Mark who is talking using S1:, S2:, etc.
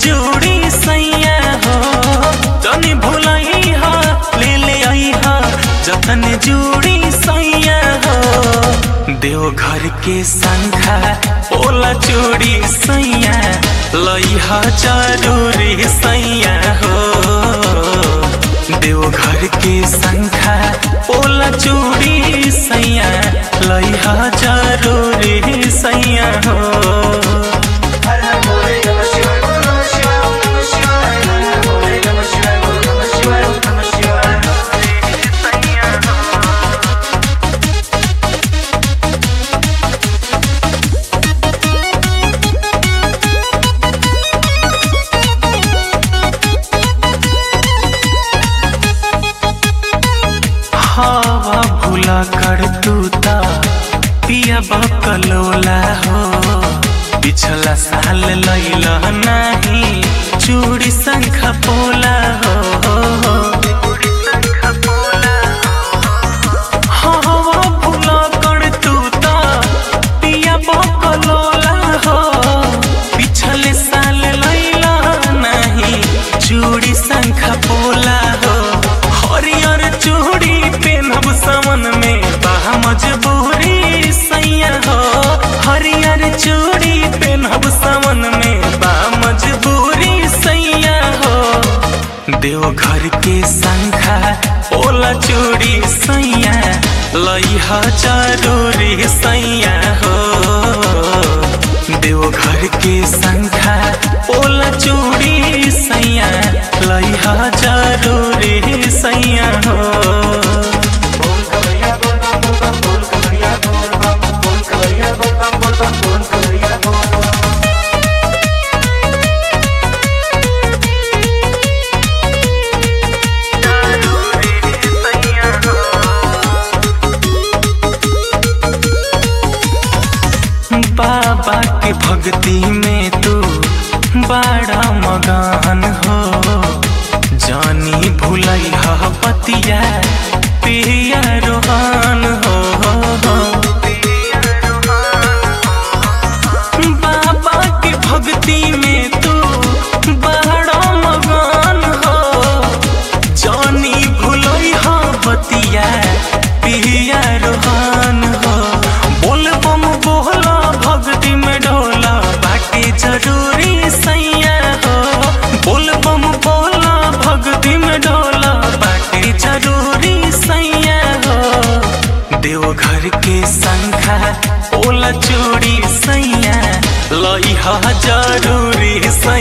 S1: चूड़ी सैया हो तनी भुलई हा ले ले आई हा जतन जूड़ी सैया हो देवघर के संखा ओला चूड़ी सैया लई हा जरूरी सैया हो देवघर के संखा ओला चूड़ी सैया लई हा जरूरी सैया हो
S2: हर हर भोले नमः शिवाय बोल नमः शिवाय ओम नमः शिवाय हर हर भोले नमः शिवाय बोल नमः शिवाय ओम नमः शिवाय
S1: हवा भूला कर तू ता पिया बकलोला हो पिछला साल लैला नहीं चूड़ी शंख पोला हो हवा भूला कर तू ता पिया बकलोला हो पिछले साल लैला नहीं चूड़ी शंख पोला हो हरियर चूड़ी पेनब समन में बाह मजबूरी सैया हो हरियर चूड़ी पेनब समन में बा मजबूरी सैया हो देवघर के संखा ओला चूड़ी सैया लइहा जरूरी सैया हो देवघर के संखा ओला चूड़ी सैया लइहा जरूरी सैया हो
S2: बोल कवरिया बोल बम बोल बम बोल कवरिया बोल बम बोल कवरिया बोल बम बोल बम बोल कवरिया बोल बम
S1: बाबा के भक्ति में तू बड़ा मगान हो जानी भुलई हा पतिया पिया रोहान हो बाबा के भक्ति में तू बड़ा मगान हो जानी भुलई हा बतिया पिया रोहान हो बोल बम बोला भक्ति में ढोला बाटे जरूरी सैया हो बोल बम बोला भक्ति में ढोला बाटे जरूरी सैया हो देवघर के संखा ओला चूड़ी सैया लइहा जरूरी सैया